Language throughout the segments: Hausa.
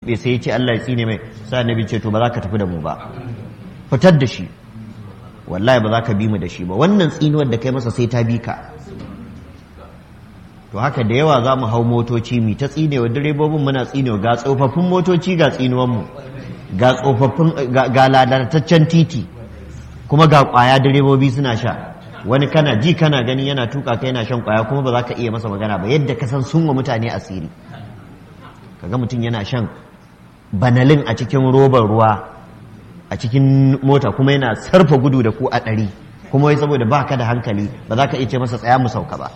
tuɓe sai ya ce Allah ya tsine mai sai annabi ce to ba za ka tafi da mu ba fitar da shi wallahi ba za ka bi mu da shi ba wannan tsinuwar da kai masa sai ta bi ka to haka da yawa za mu hau motoci mi ta tsinewa direbobin muna tsinewa ga tsofaffin motoci ga tsinuwanmu ga tsofaffin ga ladataccen titi kuma ga kwaya direbobi suna sha wani kana ji kana gani yana tuka kai yana shan kwaya kuma ba za ka iya masa magana ba yadda ka san sun wa mutane asiri kaga mutum yana shan banalin a cikin robar ruwa a cikin mota kuma yana sarfa gudu da ku a ɗari kuma wai saboda ba ka da hankali ba za ka iya ce masa tsaya mu sauka ba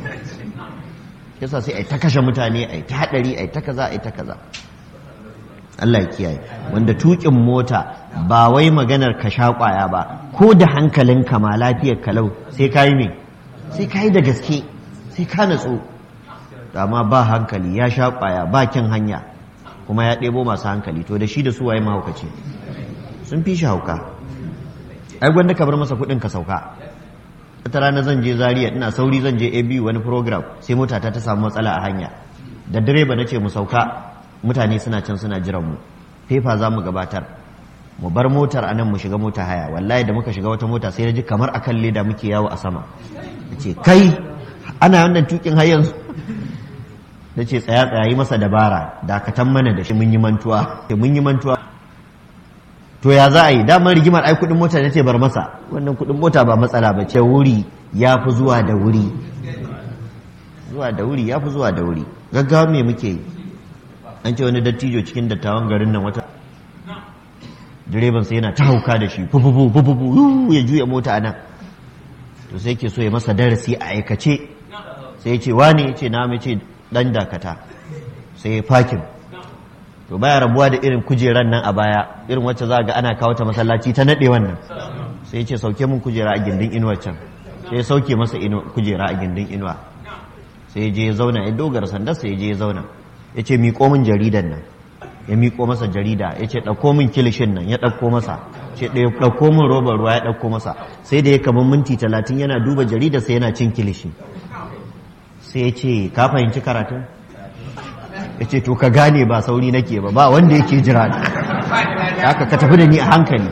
yasa sai a ta kashe mutane a ta haɗari a ta kaza a ta kaza Allah ya kiyaye wanda tukin mota ba wai maganar ka sha kwaya ba ko da hankalinka ma lafiyar kalau sai ka yi me sai ka yi da gaske sai ka natsu amma ba hankali ya sha kwaya ba kin hanya kuma ya ɗebo masu hankali to da shi da su waye mahaukaci sun fi shi hauka ai gwanda ka bar masa kuɗin ka sauka wata rana zan je zaria ina sauri zan je abu wani program sai motata ta samu matsala a hanya da direba na ce mu sauka mutane suna can suna jiran mu fefa za mu gabatar mu bar motar a nan mu shiga mota haya wallahi da muka shiga wata mota sai na ji kamar akan leda muke yawo a sama ce kai ana wannan tukin har yanzu na ce tsaya tsaya yi masa dabara dakatan mana da shi mun yi mantuwa mun yi mantuwa to ya za a yi damar rigimar ai kudin mota ne ce bar masa wannan kudin mota ba matsala ba ce wuri ya fi zuwa da wuri zuwa da wuri ya fi zuwa da wuri gaggawa me muke yi an ce wani dattijo cikin dattawan garin nan wata direban sai yana ta hauka da shi fufufu fufufu ya juya mota a nan to sai ke so ya masa darasi a aikace sai ya ce wani ya ce na mai ce dan dakata sai ya fakin to baya rabuwa da irin kujeran nan a baya irin wacce za ga ana kawo ta masallaci ta naɗe wannan sai ya ce sauke mun kujera a gindin inuwar can sai ya sauke masa kujera a gindin inuwa sai ya je ya zauna ya dogara sandar sai ya je ya zauna ya ce miƙo min jaridan nan ya miƙo masa jarida ya ce ɗauko min kilishin nan ya ɗauko masa ce ɗauko min robar ruwa ya ɗauko masa sai da ya kamar minti talatin yana duba jarida sai yana cin kilishi sai ya ce ka fahimci karatun ya ce to ka gane ba sauri nake ba ba wanda yake jira da haka ka tafi da ni a hankali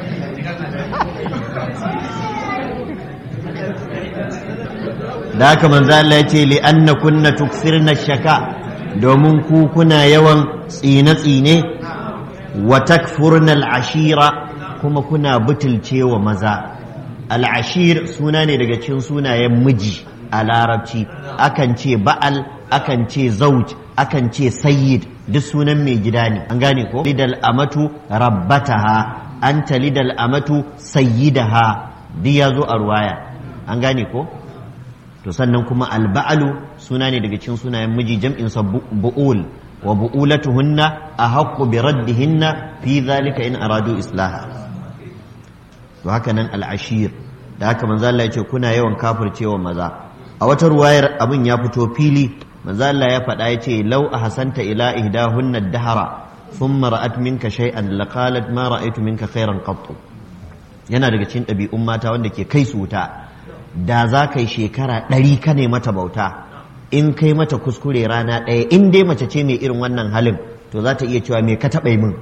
da haka manzo Allah ya ce li anna kunna tukfirna shaka domin ku kuna yawan tsine-tsine wa takfurna al'ashira kuma kuna butulcewa maza al'ashir suna ne daga cikin sunayen miji a larabci akan ce ba'al akan ce zauj akan ce sayyid duk sunan mai gida ne an gane ko lidal amatu rabbataha anta lidal amatu sayyidaha duk ya zo a ruwaya an gane ko to sannan kuma alba'alu suna ne daga cikin sunayen miji jam'in sa bu'ul wa bu'ulatuhunna ahaqqu bi raddihinna fi zalika in aradu islaha to haka nan al'ashir da haka manzo Allah ya ce kuna yawan kafircewa maza a wata ruwayar abin ya fito fili manzo Allah ya faɗa ya ce law ahsanta ila ihdahunna ad-dahra thumma ra'at minka shay'an laqalat ma ra'aytu minka khairan qattu yana daga cikin ɗabi'un mata wanda ke kai su wuta da za ka yi shekara ɗari ka ne mata bauta in kai mata kuskure rana ɗaya in dai mace ce mai irin wannan halin to za ta iya cewa me ka taɓa min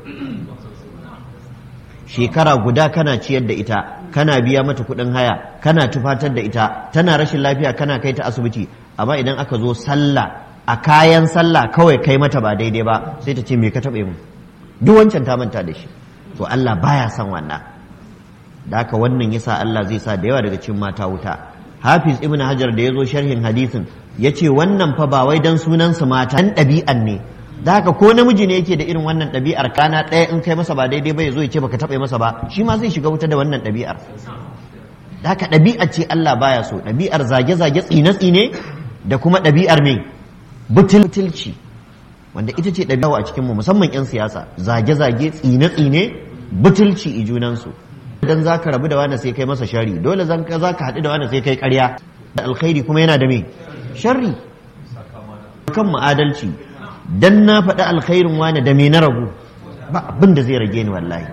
shekara guda kana ciyar da ita kana biya mata kuɗin haya kana tufatar da ita tana rashin lafiya kana kai ta asibiti amma idan aka zo sallah a kayan sallah kawai kai mata ba daidai ba sai ta ce me ka taɓa min duk wancan ta manta da shi to Allah baya son wannan da haka wannan yasa Allah zai sa da yawa daga cikin mata wuta Hafiz Ibn Hajar da ya zo sharhin hadisin ya ce wannan fa ba wai dan sunansu mata dan ɗabi'an ne da haka ko namiji ne yake da irin wannan ɗabi'ar kana ɗaya in kai masa ba daidai ba ya zo ya ce baka taɓa masa ba shi ma zai shiga wuta da wannan ɗabi'ar da haka ɗabi'ar ce Allah baya so ɗabi'ar zage-zage tsine-tsine da kuma ɗabi'ar mai butulci wanda ita ce ɗabi'a a cikinmu musamman 'yan siyasa zage-zage tsine-tsine butulci i junansu idan za ka rabu da wani sai kai masa shari dole za ka haɗu da wani sai kai ƙarya da alkhairi kuma yana da me sharri kan ma'adalci dan na faɗi alkhairin wani da me na ragu ba abin da zai rage ni wallahi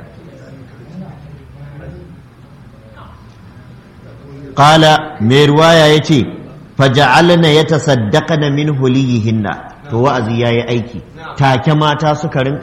qala mai ruwaya yace faja'alna yatasaddaqna min huliyihinna to wa'azi yayi aiki take mata suka rinka